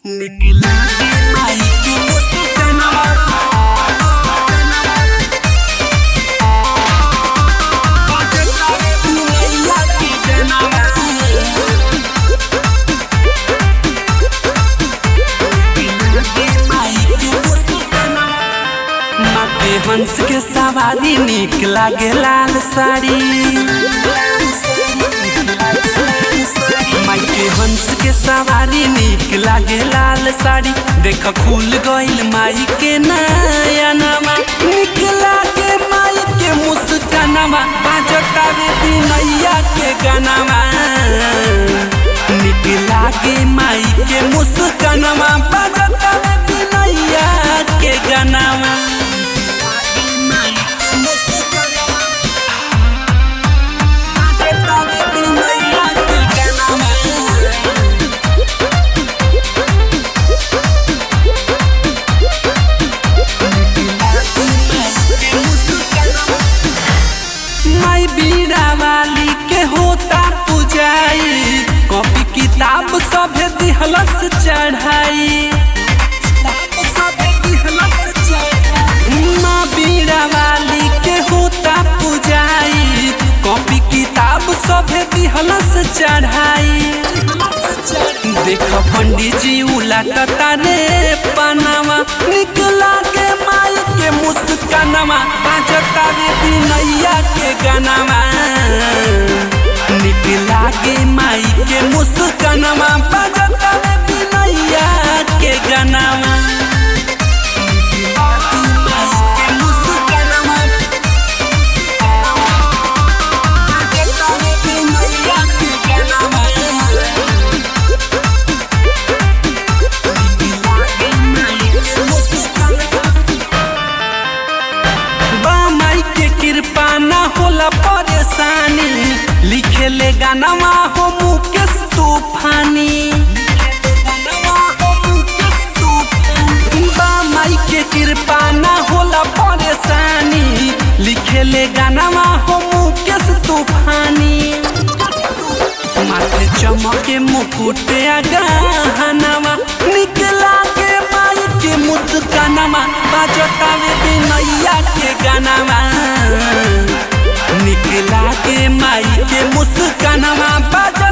निकला के माई के मुस्कानवा बजता रे दुनिया के जनवा निकला के माई के मुस्कानवा माथे हंस के सवारी निक लागे लाल साड़ी माई के हंस के सवारी निक लागे लाल साड़ी देख खुल गइल माई के नया नमा निक लागे माई के मुस्कानमा बाजता रे बिनैया के गानामा निक लागे माई के मुस्कानमा बाजता रे बिनैया के गानामा बाजता रे बिनैया के गानामा माई बीड़ा वाली के होता पुजाई कॉपी किताब सभे दिहलस चढ़ाई माँ बीड़ा वाली के होता पुजाई कॉपी किताब सभे दिहलस चढ़ाई देख पंडित जी उलाटता रे पनावा निकला के माई के मुस्कानवा बाजता रे बिनैया के गानावा निकला के माई के मुस्कानवा बाजता रे बिनैया के गानावा निकला के माई के मुस्कानवा बाजता रे बिनैया के गानावा बा माई के कृपा ना होला परेशानी लिखे ले गानावा हो मुकेश तूफानी बा माई के कृपा ना होला परेशानी लिखे ले गानावा हो मुकेश तूफानी माथे चमके मुकुट गहनामा निकला के माई के मुस्कानमा बाजता रे बिनैया के गानामा निकला के माई के मुस्कानमा बाज